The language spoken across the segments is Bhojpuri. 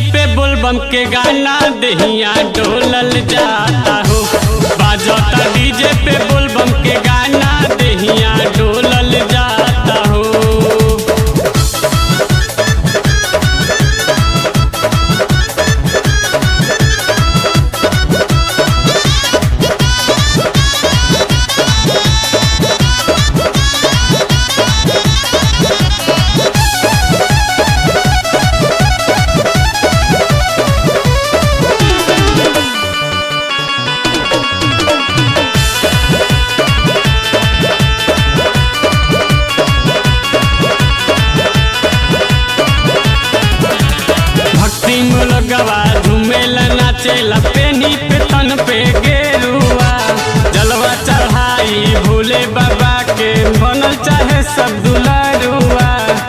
पे बोलबम के गाना दहिया डोलल जाता हो बाजता डीजे पे बोलबम के गाना दहिया डोलल जाता हो भक्ति मुलगवा झूमेला नाचेला पेनी पे तन पे गेरुआ जलवा चढ़ाई भोले बाबा के बनल चाहे सब दुलारुआ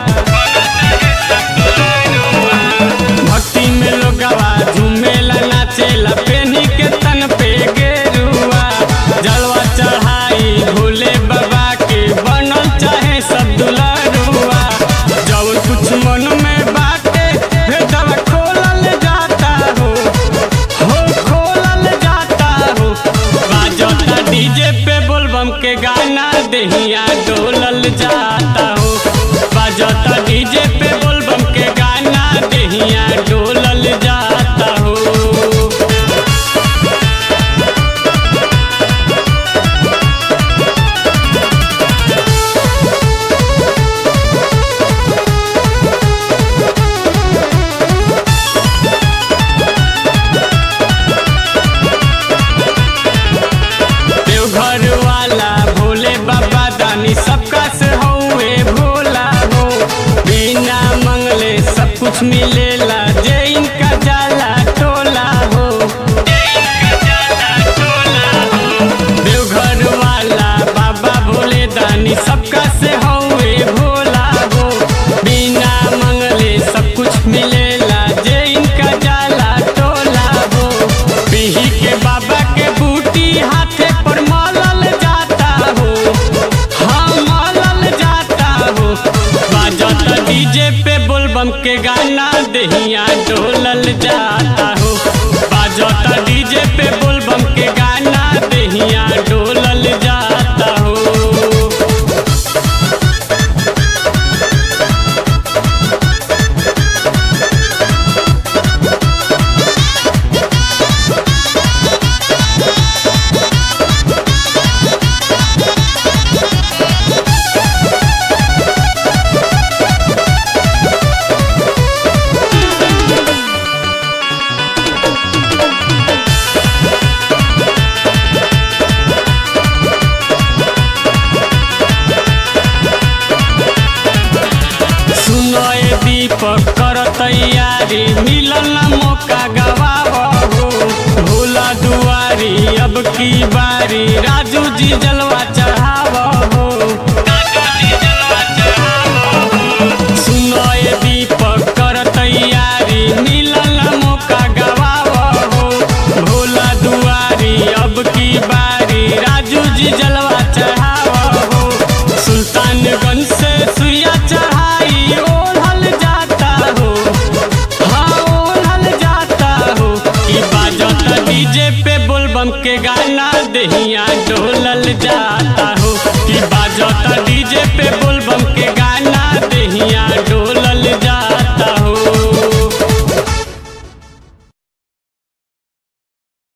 भक्ति में लोगवा झूमेला नाचेला पेनी के तन पे गेरुआ जलवा चढ़ाई भोले बाबा के बनल चाहे सब दुलारुआ जब कुछ मन में बाटे भेदवा खोलल जाता हो हो खोलल जाता हो बाजता डीजे पे बोलबम के गाना दहिया डोलल जाता हो बाजता डीजे पे बोलबम के गाना दहिया डोलल जाता हो देवघर वाला भोले बाबा दानी सबका से हौवे भोला हो बिना मंगले सब कुछ मिलेला जे इनका जाला टोला हो देवघर वाला बाबा भोले दानी सबका से हौवे भोला हो बिना मंगले सब कुछ मिलेला जे इनका जाला टोला हो बिही के बाबा के बूटी हाथे पर मलल जाता हो हाँ मलल जाता हो बाजता डीजे पे बोलबम के गाना दहिया डोलल जाता हो बाजता डीजे पे बोलबम के गाना दहिया डोलल जाता हो सुनो ए दीपक कर तैयारी मिलल ना मौका गवाबो भोला दुआरी अब की बारी राजू जी जलवा चढ़ाबो सुनो ए दीपक कर तैयारी मिलल ना मौका गवाबो भोला दुआरी अब की बारी राजू जी जलवा चढ़ाबो सुल्तानगंज से सुइया चढ़ाई ओढ़ल जाता हो हाँ ओढ़ल जाता हो ई बाजता डीजे पे बोलबम के गाना दहिया डोलल जाता